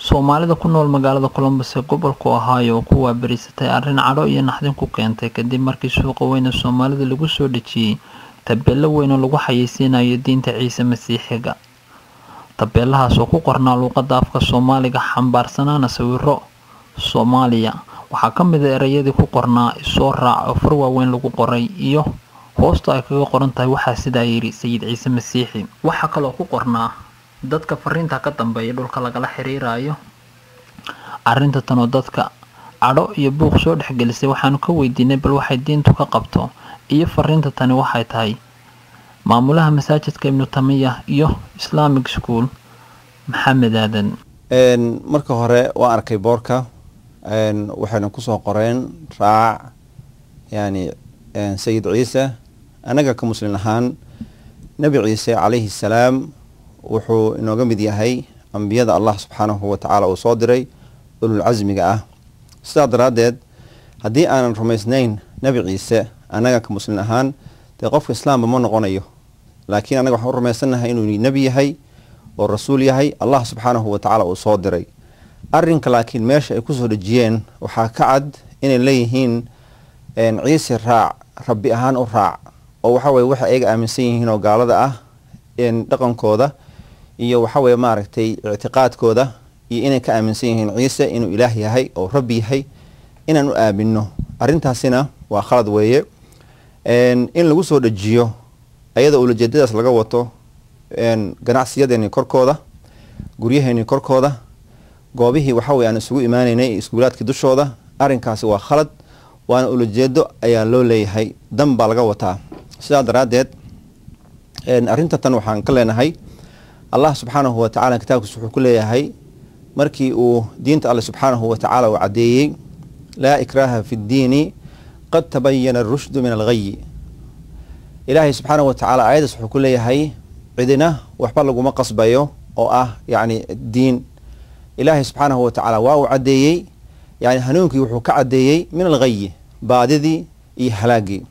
soomaalida ku nool magaalada colombus ee gobolku ohaayo oo ku waabarisatay arrin cadho iyo naxdin ku keentay kadib markii suuqa weyne soomaalida lagu soo dhejiyey tabeelo weyn oo lagu xayeysiinayo diinta ciise masiixiga tabeelahaas oo ku qornaa luuqada afka soomaaliga xambaarsanaana sawiro soomaaliya waxaa ka mid a ereyadii ku qornaa isoo raac oo far waaweyn lagu qoray iyo hoosta ay kaga qoran tahay waxaa sidaa yidhi sayid ciise masiixi waxaa kaloo ku qornaa dadka fariinta ka dambeeya dhulka lagala xiriirayo arrinta tan oo dadka cadho iyo buuq soo dhexgelisay waxaanu ka weydiinay bal waxay diintu ka qabto iyo fariinta tani waxay tahay maamulaha masaajidka ibnu tamiya iyo islamic school maxamed aadan marka hore waan arkay boorka waxayna kusoo qoreen raac yani sayid ciise anaga ka muslin ahaan nebi ciise calayhi salaam wuxuu inooga mid yahay ambiyada allah subxaanahu watacaala uu soo diray ulul casmiga ah sidaa daraaddeed haddii aanan rumaysnayn nebi ciise annaga ka muslin ahaan dee qofka islaamba ma noqonayo laakiin annaga waxaan u rumaysannahay inuu nebi yahay oo rasuul yahay allah subxaanahu watacaala uu soo diray arrinka laakiin meesha ay kusoo dhejiyeen waxaa ka cad inay leeyihiin ciise raac rabbi ahaan u raac oo waxa weye waxay ayaga aaminsan yihiin oo gaalada ah dhaqankooda iyo waxa weye maaragtay ictiqaadkooda iyo inay ka aaminsan yihiin ciise inuu ilaah yahay oo rabbi yahay inaan u aamino arrintaasina waa khalad weeye in lagu soo dhejiyo ayada ulajeedadaas laga wato ganacsiyadeeni korkooda guryaheeni korkooda goobihii waxaweye aan isugu imaaneynay iskuulaadkii dushooda arrinkaasi waa khalad waana ulajeedo ayaa loo leeyahay dan baa laga wataa sidaa daraaddeed arrinta tan waxaan ka leenahay allah subxaanahu watacaala kitaabkiis wuxuu ku leeyahay markii uu diinta alle subxaanahu watacaala uu caddeeyey laa ikraaha fi ddiini qad tabayana arushdu min alghayi ilaahay subxaanahu watacaala aayaddaas wuxuu ku leeyahay cidina waxba laguma qasbayo oo ah yacni diin ilaahay subxaanahu watacaala waa uu caddeeyey yani hanuunkii wuxuu ka caddeeyey min alghayi baadidii iyo halaagii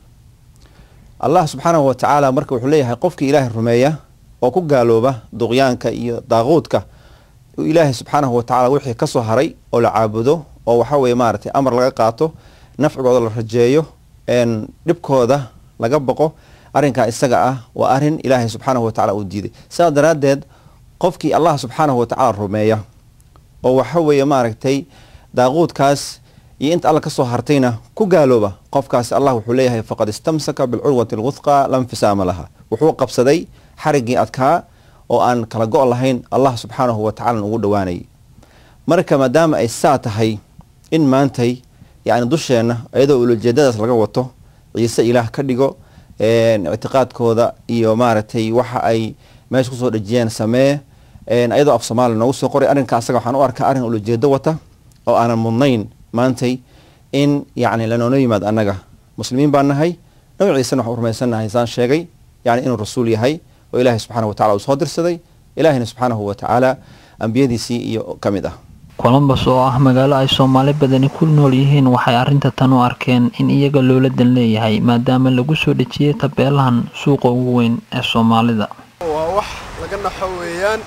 allah subxaanahu watacaala marka wuxuu leeyahay qofkii ilaahay rumeeya oo ku gaalooba duqyaanka iyo daaquudka ilaahay subxaanahu watacaala wixii kasoo haray oo la caabudo oo waxa weye maaragtay amar laga qaato nafcigooda la rajeeyo dhibkooda laga boqo arrinkaa isaga ah waa arrin ilaahay subxaanahu watacaala uu diiday sidaa daraaddeed qofkii allah subxaanahu watacaala rumeeya oo waxa weeye maaragtay daaquudkaas iyo inta alla kasoo hartayna ku gaalooba qofkaasi allah wuxuu leeyahay faqad istamsaka bilcurwati alwuthqa la nfisaama laha wuxuu qabsaday xariggii adkaa oo aan kala go' lahayn allah subxaanahu watacaala ugu dhowaanayay marka maadaama ay saa tahay in maantay yani dusheenna iyadoo ulajeedadaas laga wato ciise ilaah ka dhigo ictiqaadkooda iyo maaragtay waxa ay meesha kusoo dhejiyeen samee ayadoo af soomaaliya noogu soo qoray arrinka asaga waxaan u arkaa arrin ulajeedo wata oo aanan mudnayn maantay in yacni lanoola yimaad annaga muslimiin baan nahay nabi ciisena waxaan u rumaysannahay saan sheegay yani inuu rasuul yahay oo ilaahay subxanahu watacala uu soo dirsaday ilaahayna subxaanahu watacaala ambiyadiisii iyo ka mid ah colombus oo ah magaalo ay soomaali badani ku nool yihiin waxay arrinta tan u arkeen in iyaga loola dan leeyahay maadaama lagu soo dhejiyey tabeelahan suuqa ugu weyn ee soomaalida waa wax laga naxo weeyaan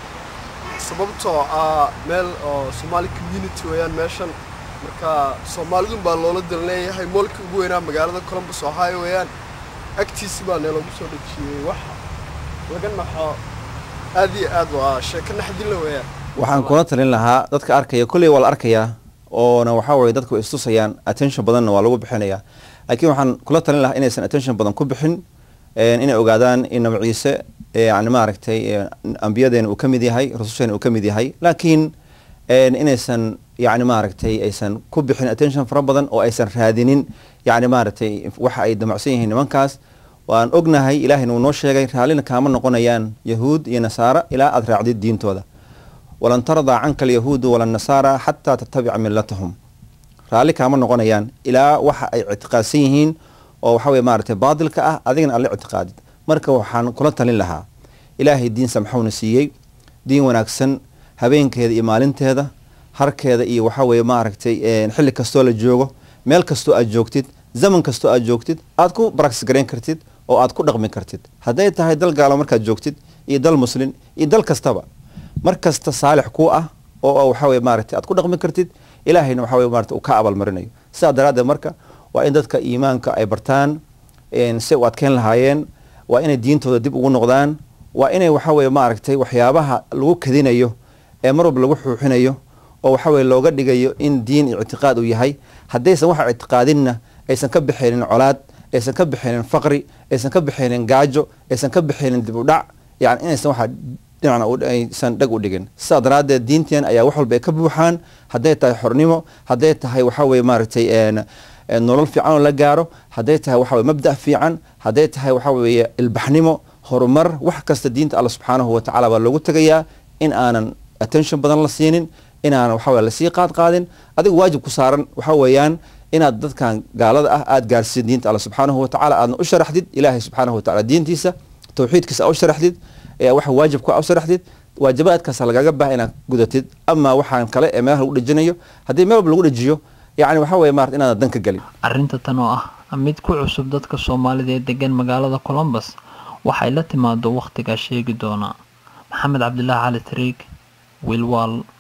sababtoo ah meel oo somaali community weeyaan meeshan marka soomaalidun baa loola dan leeyahay moolka ugu weynaa magaalada colombus ohio weeyaan agtiisi baa neeloogu soo dhejiyey wax laga naxo aad iyo aad waa sheeko naxdinla weeyaan waxaan kula talin lahaa dadka arkaya kolley waa la arkayaa oona waxaa weye dadku way istusayaan attention badanna waa lagu bixinayaa laakiin waxaan kula talin lahaa inaysan attention badan ku bixin inay ogaadaan in nabi ciise yani maaragtay ambiyadeena uu ka mid yahay rasusheena uu ka mid yahay laakiin inaysan yani maaragtay aysan ku bixin attention fara badan oo aysan raadinin yani maaragtay waxa ay damacsan yihiin nimankaas waan ognahay ilaahayna uu noo sheegay raallina kaama noqonayaan yahuud iyo nasaara ilaa aad raacdid diintooda walan tardaa canka alyahuudu wala nasaara xataa tattabica millatahum raalli kaama noqonayaan ilaa waxa ay ictiqaadsan yihiin oo waxa weye maaragtay baadilka ah adigana alla ictiqaadid marka waxaan kula talin lahaa ilaahay diin samxowna siiyey diin wanaagsan habeenkeeda iyo maalinteeda harkeeda iyo waxa weye maaragtay xilli kastoo la joogo meel kastoo aad joogtid zaman kastoo aad joogtid aad ku baraktis garayn kartid oo aad ku dhaqmi kartid hadday tahay dal gaalo markaad joogtid iyo dal muslin iyo dal kastaba mar kasta saalix kuu ah oo waxa weye maaragtay aad ku dhaqmi kartid ilaahayna waxa weye maarata uu ka abaalmarinayo sidaa daraaddeed marka waa in dadka iimaanka ay bartaan si u adkeyn lahaayeen waa inay diintooda dib ugu noqdaan waa inay waxa weye maaragtay waxyaabaha lagu kadinayo ee mar walba lagu xuuxinayo oo waxa weye looga dhigayo in diin ictiqaad uu yahay haddaysan waxa ictiqaadinna aysan ka bixaynin colaad aysan ka bixaynin faqri aysan ka bixaynin gaajo aysan ka bixaynin dib u dhac yani inaysan waxa dhinacna aysan dhag u dhigin sidaa daraaddeed diinteen ayaa wax walba ay ka buuxaan hadday tahay xornimo hadday tahay waxa weye maaragtay nolol fiican oo la gaaro hadday tahay waxa weye mabda' fiican hadday tahay waxa weeye ilbaxnimo horumar wax kasta diinta alla subxaanahu watacaala baa loogu tegayaa in aanan attention badan la siinin inaanan waxa weye lasii qaad qaadin adiga waajib ku saaran waxa weeyaan inaad dadkan gaalada ah aada gaarsiid diinta alla subxaanahu watacaala aadna u sharaxdid ilaahay subxaanahu watacala diintiisa tawxiidkiisa aa u sharaxdid waxa waajibka aa u sharaxdid waajibaadkaasa lagaga baaha inaad gudatid ama waxaan kale ee meelaha lagu dhejinayo haddii meel walba lagu dhejiyo yacni waxa weye maarata inaadan dan ka gelin arrinta tan oo ah mid ku cusub dadka soomaalida ee degan magaalada colombus waxay la timaado wakhtigaa sheegi doonaa maxamed cabdilaahi cali tariig wilwal